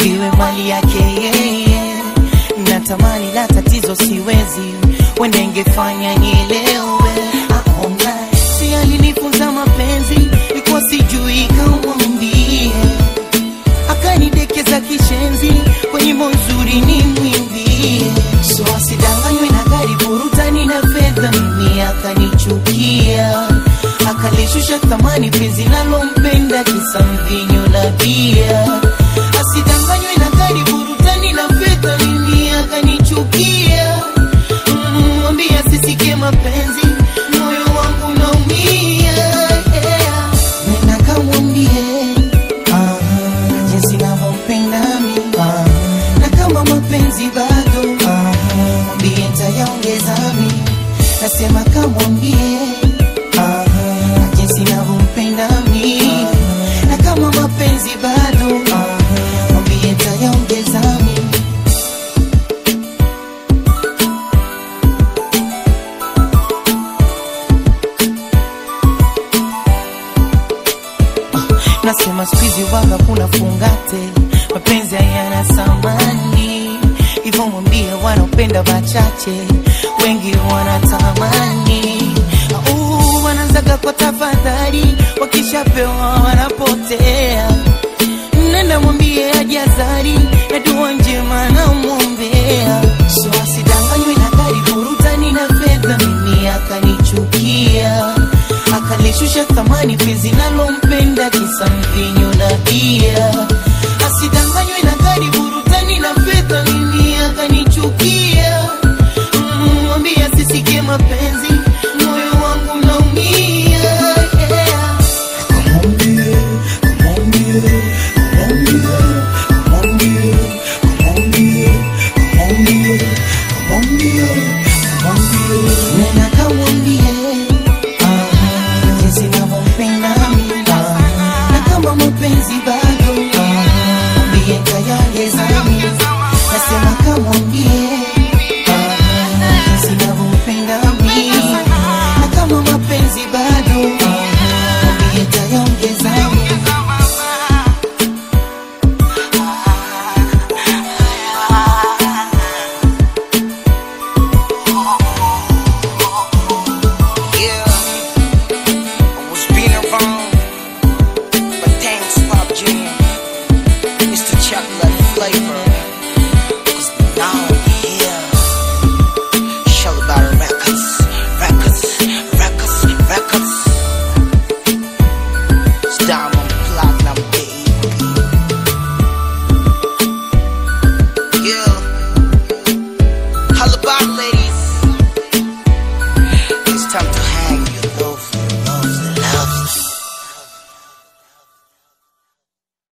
viwe mali yake yeye. Natamani la tatizo siwezi, wende ingefanya nielewe. Aona si alinifunza mapenzi, ikuwa sijui kamwambie, akanidekeza kishenzi, kwenye nyimbo nzuri ni mwimbie, so asidanganywe na gari burutani na fedha, mimi akanichukia akalishusha thamani penzi nalompenda kisa mvinyo na bia. Asidanganywe na gari burutani na fedha, mimi akanichukia. Mm, Mwambie asisikie mapenzi, moyo wangu naumia. Yeah. Nenda kamwambie ah, jinsi navyompenda mimi ah, na kama mapenzi bado ah, mwambie ntayaongeza mimi, nasema kamwambie ah, jinsi navyompenda mimi na kama mapenzi bado ah, mwambie ntayaongeza mimi Nasema squeezy waga kuna fungate, mapenzi hayana samani, hivyo mwambie wanaopenda wachache, wengi wanatamani. Uh, wanaanzaga kwa tafadhali, wakishapewa wanapotea. Nenda mwambie ajazari na dua njema namwombea, so asidanganywe na gari burutani na fedha, mimi akanichukia akalishusha thamani penzi nalompenda kisa mvinyo na bia. Asidanganywe na gari burutani na fedha, mimi akanichukia. Mm, Mwambie asisikie mapenzi, moyo wangu naumia. Yeah. Nena kamwambie ah, jinsi navyompenda mimi ah, na kama mapenzi bado ah, mwambie ntayaongeza mimi. Nasema kamwambie ah, jinsi navyompenda mimi na kama mapenzi bado ah, mwambie ntayaongeza mimi. Yeah, I was being around, but thanks, Pop Jam. It's the chocolate flavor. Cause now I'm here. Shell about records, records, records, records. It's diamond platinum, baby. Yeah.